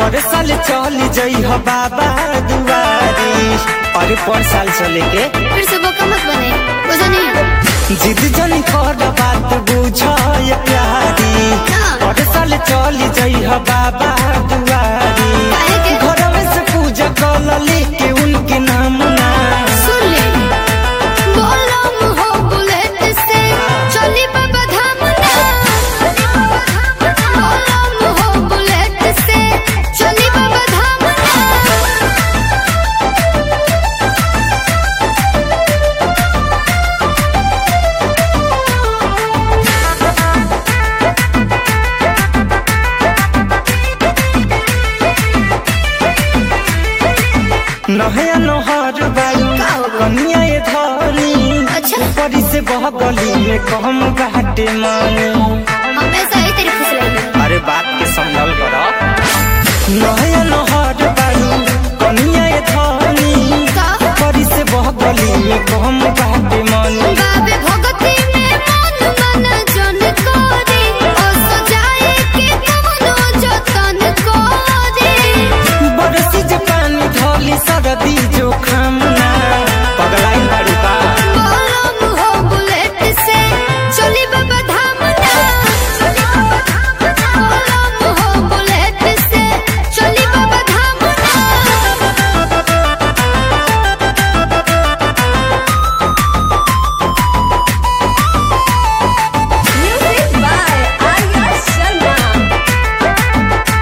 पर साल चल जई हो बाबा दुआरी अरे पर साल चले के फिर से बोका मत बने बुझा नहीं जिद जन कर बात बुझ ये प्यारी पर साल चल जई हो बाबा दुआरी काहे के? घर में से पूजा कल लेके उनके नाम ना सुन ले बोलम हो बुलेट से चली बाबा धाम ना बोलम हो बुलेट से चली बाबा धाम ना नहया नहर बारू कनिया ये धनी अच्छा। ऊपरी से बह गली में कम घाटे मानी हमेशा ही तेरी खुश रहेगी अरे बात के संभल कर नहया नहर बारू कनिया ये धनी का ऊपरी से बह गली में कम घाटे मानी बाबे भगती में मन मन जन करे ओ सजाए के कमनो जतन करे बरसी जे पानी धोली सरदी जो खामना पगलाई बारू बा बोलम हो बुलेट से चली बाबा धाम ना बोलम हो बुलेट से चली बाबा धाम ना Music by Arya Sharma.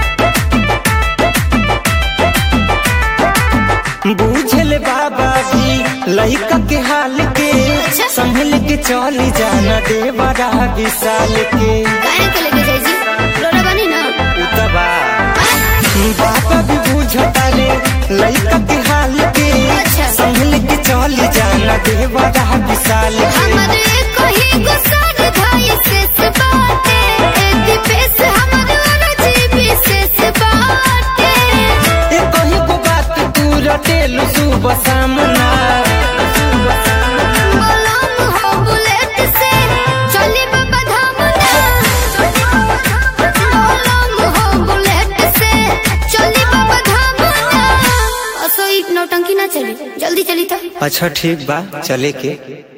बूझल बाबा भी लइका के हाल के अच्छा। संभल के चली जाना दे बड़ा विशाल के काहे के लेके जाई जी रोना बनी ना उतबा बाबा भी बुझता रे लइका के हाल के अच्छा। संभल के चली जाना दे बड़ा विशाल के हमर कहीं गुस्सा धाई से बाटे ए दिपेश हमर अरजी विशेष बाटे ए कहीं को बात तू रटेलु सुबह सामना बोलम हो बुलेट से चली बाबा धाम ना बोलम हो बुलेट से चली बाबा धाम ना असो एक नौटंकी ना चली जल्दी चली तो अच्छा ठीक बा चले के